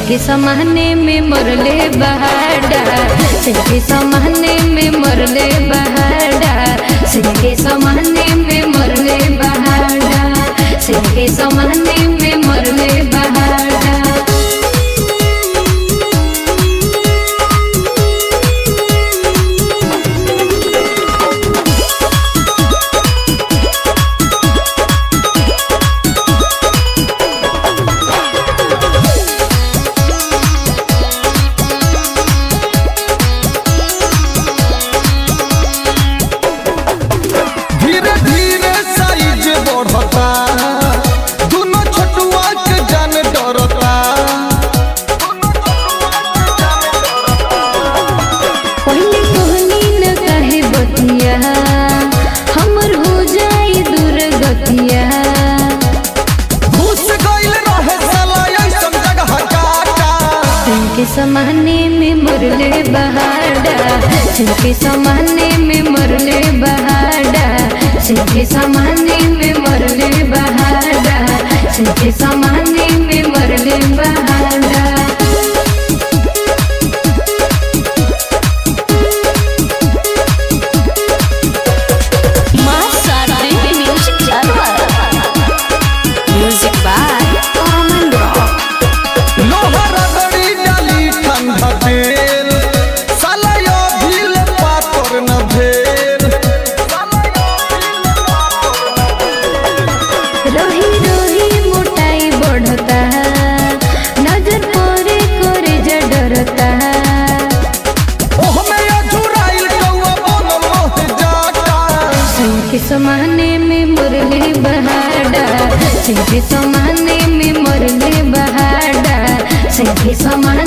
के समाने में मरले बहाड़ा सिंह के समाने में मरले बहाड़ा सिंह के समाने में मरले बहाड़ा सिंह के समाने में मरले बहाड़ा धीरे धीरे साइज बढ़ता दोनों छोटुआ के जान डरता पहले कहनी न कहे बतिया हमर हो जाई दुर्गतिया घुस गइल रहे साला ऐसन जगह काटा सिंह के समाने में मरले बहाड़ा सिंह के समाने में मरले बहाड़ा सिंह के समाने में मरले बहाड़ा सिंह के समाने में मरले बहाड़ा Music by Common Rock. लोहा रगड़ी डाली ठंडा तेल साला यो भील पातर न भेल रोही रोही मोटाई बढ़ता नजर परे करे जा डरता ओह में अझुराइल कौआ बन मोह जाता सिंह के समाने में मुरली बहाड़ा सिंह के समाने में मुरली बहाड़ा सिंह के समाने